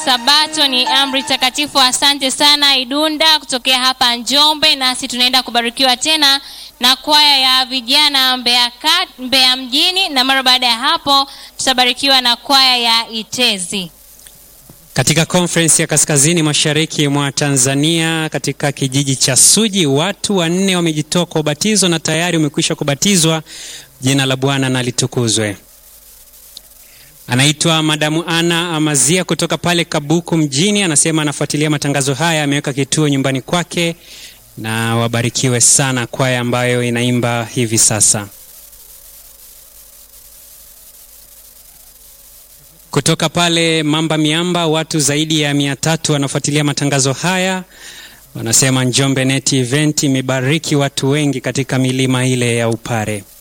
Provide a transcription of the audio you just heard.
Sabato ni amri takatifu. Asante sana Idunda kutokea hapa Njombe, nasi tunaenda kubarikiwa tena na kwaya ya vijana Mbeya, kat, Mbeya mjini, na mara baada ya hapo tutabarikiwa na kwaya ya Itezi. Katika conference ya kaskazini mashariki mwa Tanzania katika kijiji cha Suji, watu wanne wamejitoa kwa ubatizo na tayari wamekwisha kubatizwa. Jina la Bwana na litukuzwe. Anaitwa Madamu Ana Amazia kutoka pale Kabuku mjini, anasema anafuatilia matangazo haya, ameweka kituo nyumbani kwake, na wabarikiwe sana kwaya ambayo inaimba hivi sasa. Kutoka pale Mamba Miamba, watu zaidi ya mia tatu wanafuatilia matangazo haya, wanasema Njombe Net Event imebariki watu wengi katika milima ile ya Upare.